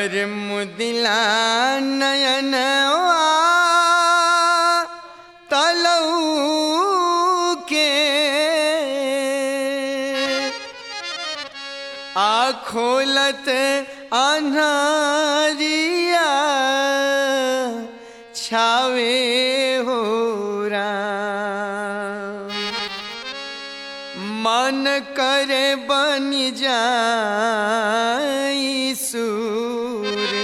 और मुदिला नयनवा तलऊ के आखोलत अन्हारिया छावे हो राम मन करे बन जाई सूर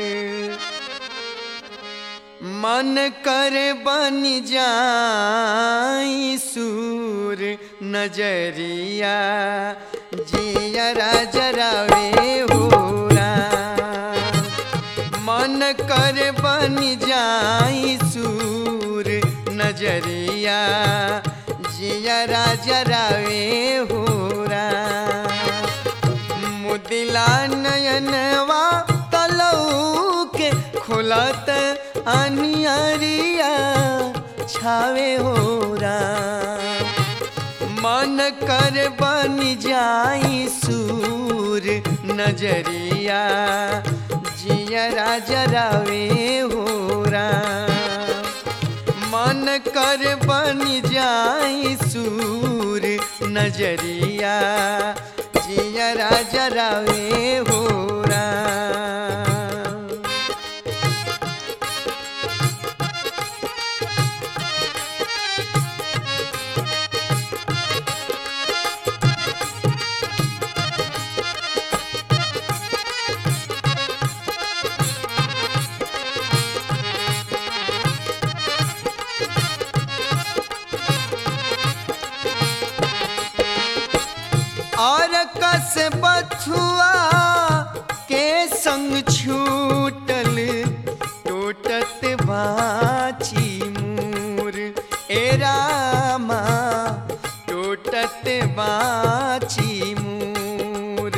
मन करे बन जाई सूर नजरिया जियरा जरावे हो राम। मन करे बन जाई सूर नजरिया जियरा जरावे हो राम। मुदिला नयनवा तलऊ के खुलत अनियरिया छावे हो राम। मन कर बन जाई सूर नजरिया जियरा जरावे हो राम। मन कर बन जाई सूर नजरिया जियरा जरावे हो राम। और कस बथुआ के संग छूटल टूटत बाची मूर ए रामा टूटत बाची मूर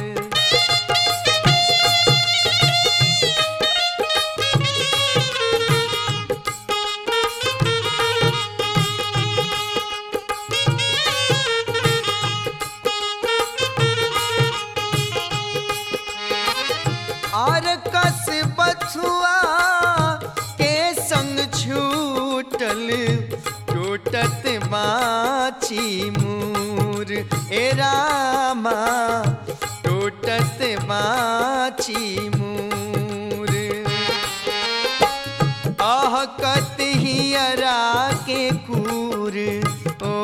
और कस बथुआ के संग छूटल टूटत बाची मूर ए रामा टूटत बाची मूर आह कत हियरा के कूर ओ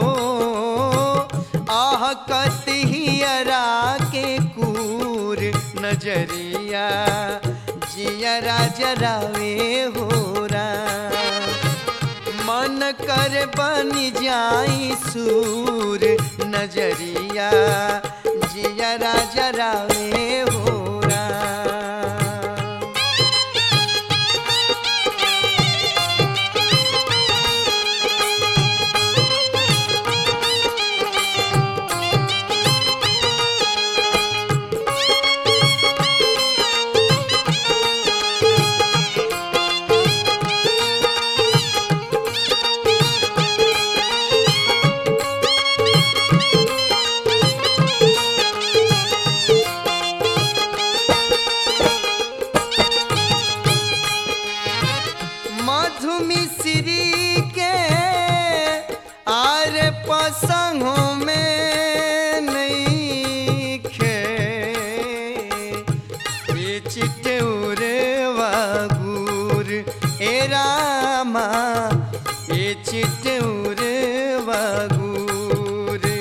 आह कत हियरा के कूर नजरिया जियरा जरावे हो राम। मन कर बन जाई सूर नजरिया जियरा जरावे हो राम। मधु मिश्री के आर पसंगों में नहीं खे बेचिटे उरे वागुर ए रामा बेचिटे उरे वागुर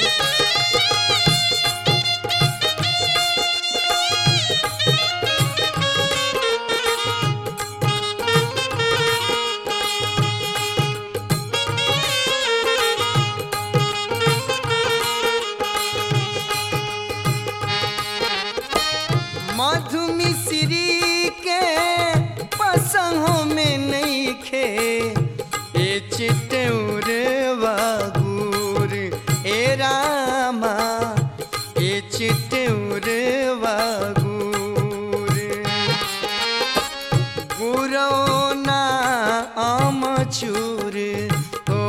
मधु मिश्री के पसंगों में नहीं खे ए चिटौर वागुर ए रामा ए चिटौर वागुर गुरौना आमचूर ओ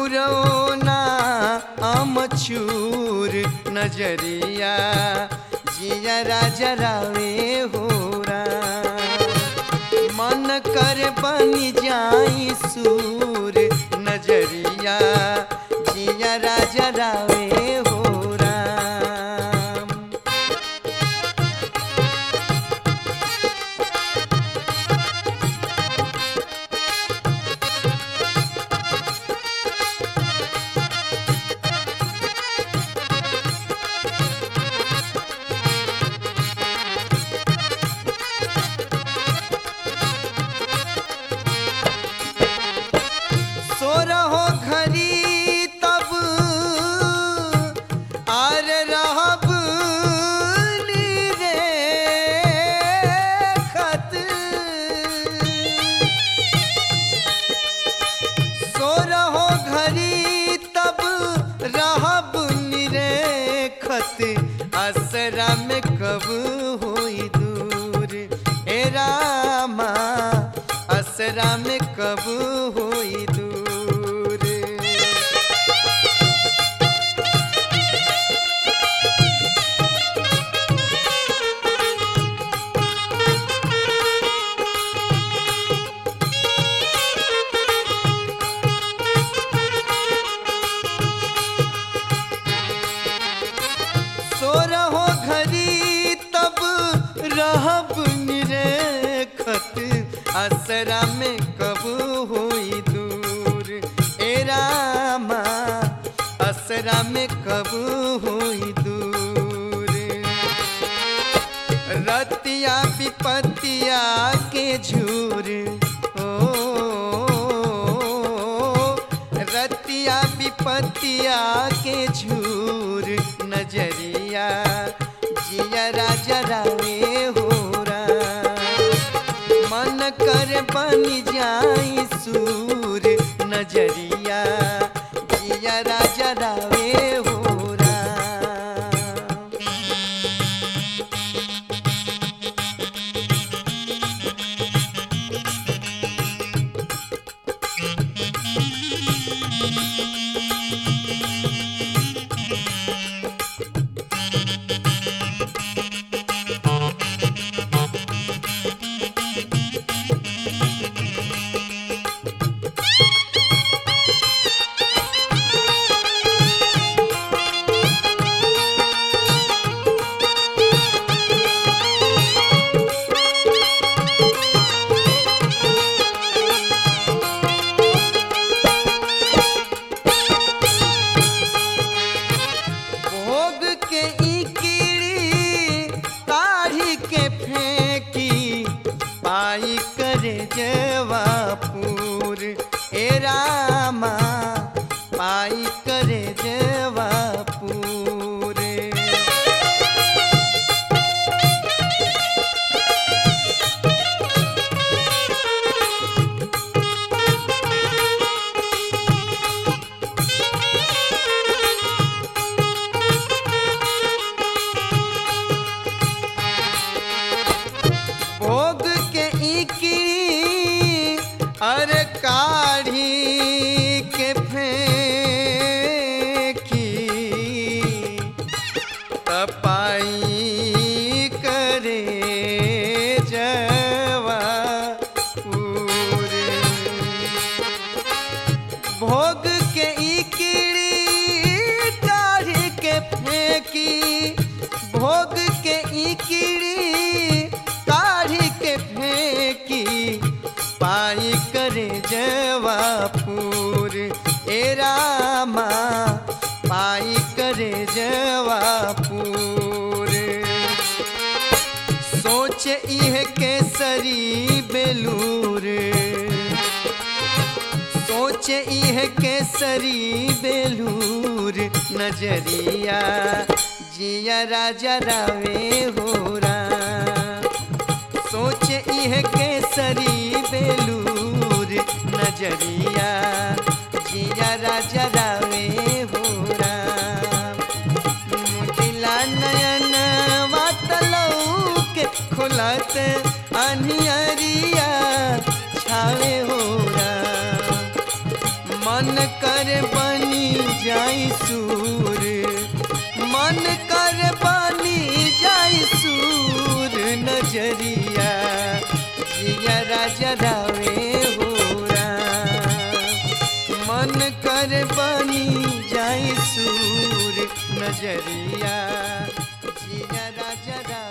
गुरौना आमचूर नजरिया जिया राजा रावे हो मन कर बनी जाई सूर नजरिया जिया राजा रावे हो राम सो रहो घरी तब आर रहब रे खत सो रहो घरी तब रहब निरेखत असरा में कब होई दूर ए रामा असरा में कब होई दूर सो रहो घरी तब रहब निरेखत असरा में कब होई दूर ए रामा असरा में कब होई दूर रतिया विपतिया के झूर ओ रतिया विपतिया के झूर नजरिया जिया राजा रावे हो मन कर बन जाई सूर नजरिया जिया राजा रावे हो राम भोग के ई कीड़ी काढ़ी के फेंकी पाई करे जवापुर ए रामा पाई करे जवापुर भोग के इकड़ी अरे काढ़ी के फेंकी तपाई करे जवा पूरे भोग के इकड़ी काढ़ी के फेंकी भोग के इकड़ी काढ़ी के फेंकी पाई करे जवापुर ए रामा पाई करे जवापुर सोच इह केसरी बेलूर सोच इह केसरी बेलूर नजरिया जिया राजा रावे हो सोच इह केसरी बेलूर नजरिया जिया राजा रावे हो दिला नयन वातलऊ के खुलत अनियरिया छावे हो मन कर बनी जाई सूर मन कर बनी जाई सूर नजरिया जिया राजा रावे हो मन कर बनी जाई सूर नजरिया जिया राजा रावे